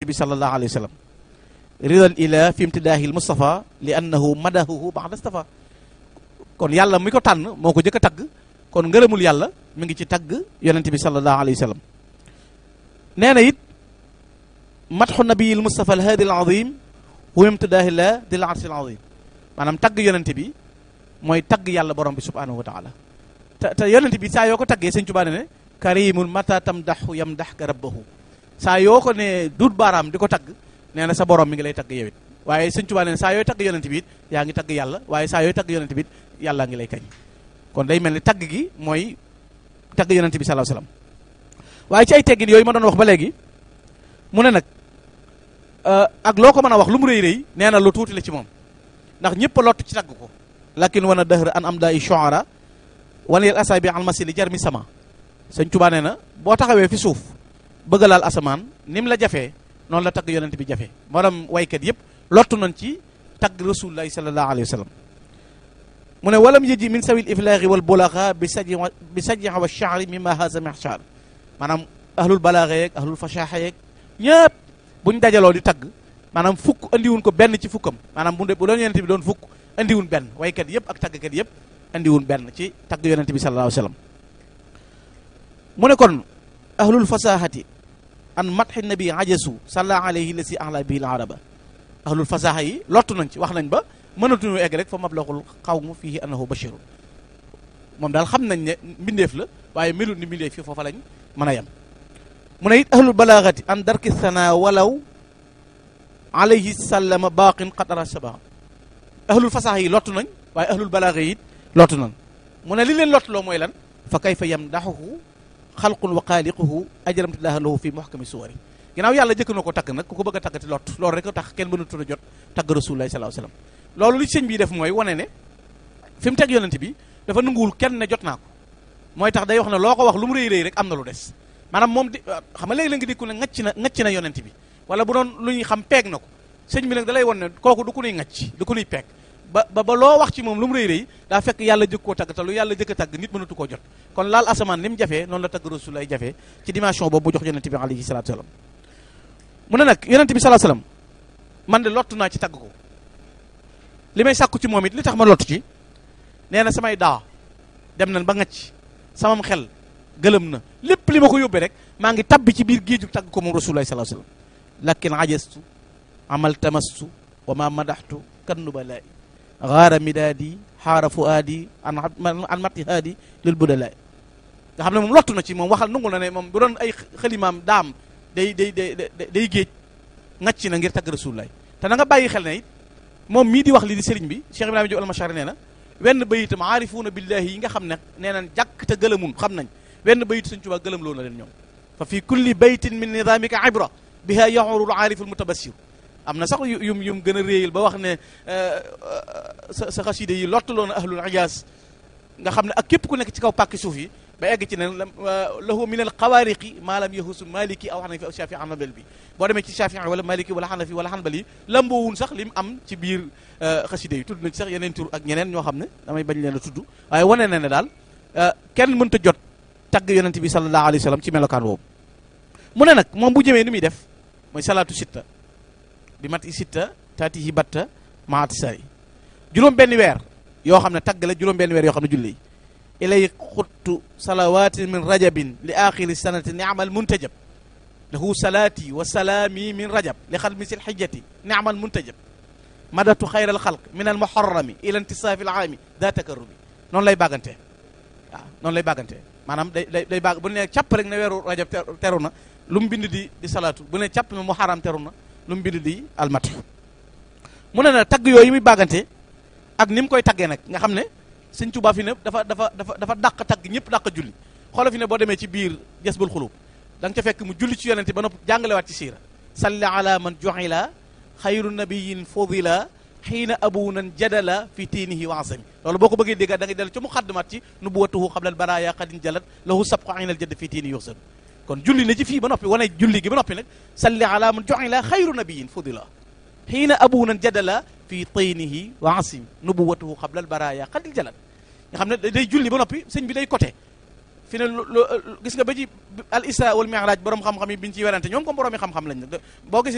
bi sallallahu alayhi wa sallam ridal ila fi imtidaahi l mustafa li annahu madahuhu ba'da stafa kon yàlla mi ko tànn moo ko jëkk a tagg kon ngërëmul yàlla mi ngi ci tagg yonente bi sallallahu alayhi wa sallam nee na it matxu nabiyil mustafa al hadi al azim wa imtidaahi la dil arsi al azim maanaam tagg yonente bi mooy tagg yàlla borom bi subhanahu wa taala te te yonente bi saa yoo ko taggee sëñ Tuubaa ne karimun mata tamdaxu yamdaxka rabbahu saa yoo ko ne duut baaraam di ko tagg nee na sa borom mi ngi lay tagg yowit waaye sëñ Tuubaa ne saa yooy tagg yonente bi it yaa ngi tagg yàlla waaye saa yooy tagg yonente bi it yàllaa ngi lay kañ kon day mel ni tagg gi mooy tagg yonente bi sallallahu alayhi wasallam waaye ci ay teggin yooyu ma doon wax ba léegi mu ne nag ak loo ko mën a wax lu mu rëy rëy nee na lu tuuti la ci moom ndax ñëpp a lott ci tagg ko lakin wan a dëhr an am daa i shu'ara wan yel asaabi al masili jar mi sama sëñ Tuubaa nee na boo taxawee fi suuf bëgg laal asamaan ni mu la jafee noonu la tagg yonent bi jafe maanaam waykat yëpp lottu nañ ci tagg rasulullahi sallallahu alayhi wa sallam mu ne walam yëji min sawil iflaaqi wal bulaxa bi saji bi saji wa sha'ri mimma haza mihshar maanaam ahlul balaaxa yeeg ahlul fashaxa yeeg ñëpp buñ dajaloo di tagg maanaam fukk andiwun ko benn ci fukkam maanaam bu bu doon yonent bi doon fukk andiwun benn waykat yëpp ak taggkat yëpp andiwun benn ci tagg yonent bi sallallahu alayhi wa sallam mu ne kon ahlul fasahati an matxi nabi ajasu salla alayhi la si ahla bihi al araba ahlul fasaha yi lottu nañ ci wax nañ ba mënatuñu egg rek fa mablaxul xawmu fihi annahu bashirun moom daal xam nañ ne mbindeef la waaye melut ni mbindeef fi foofa lañ mën a yem mu ne it ahlul balaagati an darki sana walaw alayhi sallama baaqin qadara saba ahlul fasaha yi lottu nañ waaye ahlul balaaga yi it lottu nañ mu ne li leen lottuloo mooy lan fa kayfa yamdaxuhu xalqun wa xaaliquhu ajramtilaaha lahu fi muhkami suwari ginnaaw yàlla jëkk na ko tagg nag ku ko bëgg a taggati lott loolu rek tax kenn mënatul a jot tagg rasulullahi sallallahu alayhi wasallam loolu li sëñ bi def mooy wane ne fi mu teg yonent bi dafa nanguwul kenn ne jot naa ko mooy tax day wax ne loo ko wax lu mu rëy rëy rek am na lu des maanaam moom di xam nga léegi la nga dikku ne ngacc na ngacc na yonent bi wala bu doon lu ñuy xam peeg na ko sëñ bi nag da lay won ne kooku du ku nuy ngacc du ku nuy peeg ba ba ba loo wax ci moom lu mu rëy rëy daa fekk yàlla jëkk koo tagg te lu yàlla jëkk a tagg nit mënatu koo jot kon laal asamaan ni mu jafee noonu la tagg rasul ay jafee ci dimension boobu mu jox yonent bi alayhi salatu wasalam mu ne nag yonent bi salatu wasalam man de lottu naa ci tagg ko li may sàkku ci moom it li tax ma lottu ci nee na samay daa dem nañ ba ngacc samam xel gëlëm na lépp li ma ko yóbbee rek maa ngi tabbi ci biir géeju tagg ko moom rasulullah sallallahu alayhi wasallam lakin ajastu amal tamastu wa ma madaxtu kan nubalaay gaara midaadi xaara fuaadi an an matti haadi lil budalaay nga xam ne moom lottu na ci moom waxal nungul na ne moom bu doon ay xalimaam daam day day day day géej ngacc na ngir tagg rasulullah te na nga bàyyi xel ne it moom mii di wax li di sëriñ bi Cheikh Ibrahima Diop almashari nee na wenn bayitam aarifuuna billahi yi nga xam ne nee nañ jàkk te gëlëmun xam nañ wenn bayit Sëñ Tuubaa gëlëm loo na leen ñoom fa fi kulli baytin min nidaamika ibra biha yaxurul aarifu almutabassir am na sax yum yum gën a réeyal ba wax ne sa sa xaside yi lottaloon ahlul ijaaz nga xam ne ak képp ku nekk ci kaw pàkki suuf yi ba egg ci ne lahu min al xawaariqi maa lam yahusu maliki aw xanafi aw shafi hanbal bi boo demee ci shafi wala maliki wala xanafi wala hanbali lamboowun sax lim am ci biir xaside yi tudd na ci sax yeneen tur ak ñeneen ñoo xam ne damay bañ leen a tudd waaye wane na ne daal kenn mënta jot tagg yonent bi sallallahu alayhi wa sallam ci melokaan boobu mu ne nag moom bu jëmee ni muy def mooy salaatu sitta bi mat i sitta taati yi batta maati sari juróom benn weer yoo xam ne tagg la juróom benn weer yoo xam ne julli ilay xuttu salawaati min rajabin li axiri sanati niamal muntajab lahu salaati wa salaami min rajab li xadmi sil xijjati niamal muntajab madatu xayra al xalq min al muharrami ila intisaafi al aami daa takarrumi noonu lay bàggantee waaw noonu lay bàggantee maanaam day day day bàgg bu ne càpp rek ne weeru rajab teru na lu mu bind di di salaatu bu ne càpp ne muharram teru na lu mu bind di almatu mu ne na tagg yooyu muy bàggante ak ni mu koy taggee nag nga xam ne sëñ Tuubaa fi ne dafa dafa dafa dafa dàq tagg ñëpp dàq julli xoola fi ne boo demee ci biir jasbul xulub da nga ca fekk mu julli ci yonente ba nopp jàngalewaat ci siira salli ala man juxila xayru nabiyin fudila xiina abunan jadala fi tiinihi wa asami loolu boo ko bëggee dégg da ngay dellu ci muqaddimat ci nubuwatuhu xablal baraya xadin jalat lahu sabqu aynal jadd fi tiini yuxsan kon julli na ci fii ba noppi wane julli gi ba noppi nag salli ala man juxila xayru nabiyin fudila xiina abunan jadala fi tiinihi wa asimi nubuwatuhu xablal baraya xadin jalat nga xam ne day julli ba noppi sëñ bi day côté fi ne gis nga ba ci al isra wal mi'raj borom xam-xam yi biñ ciy werante ñoom comme borom yi xam-xam lañ nag boo gisee